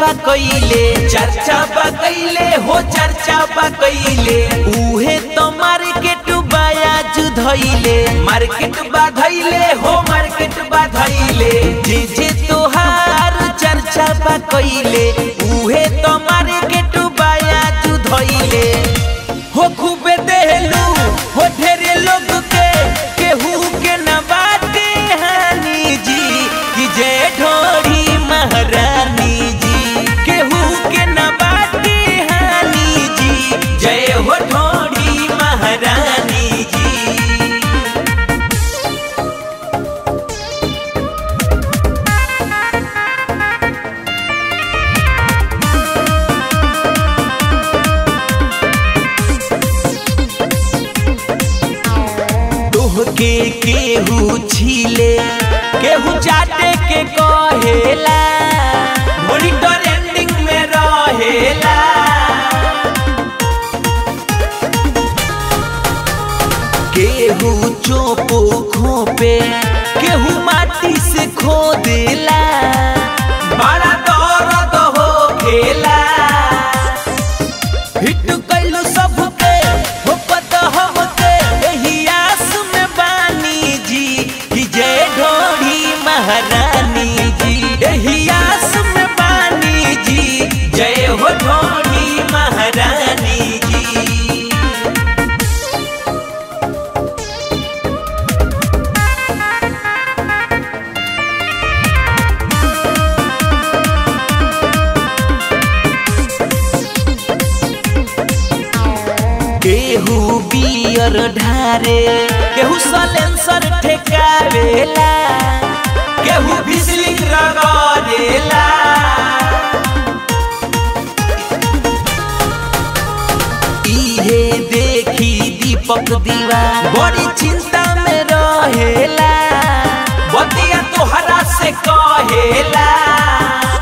बा कइले चर्चा बा कइले हो चर्चा बा कइले उहे तो मार्केट बाया धइले मार्केट बा धइले हो मार्केट बा धइले जे जे तोहार चर्चा बा कइले उहे तो मार्केट बाया धइले हो खूबे देहलू हो ढेरे लोग के केहू के न बाटे हानि जी कि जय ढोरी महारानी जी केहू के न बाटे हानि जी जय हो ढोरी महारानी जी तोह के केहू छीले केहू चाटे के कहेला मॉनिटर एंडिंग में रहेला केहू चोपो खोपे केहू माटी से खोदेला बड़ा दर्द हो खेला हिट कैलू सबके हो पता हमके एही आस में बानी जी कि जय ढोढ़ी महारानी जी एही आस में बानी जी जय हो ढोढ़ी महारानी जी केहू बियर ढारे केहू सलेंसर ठेकावेला केहू बिजली रगड़ेला इहे देखी दीपक दीवा बड़ी चिंता में रहेला बतिया तोहरा से कहेला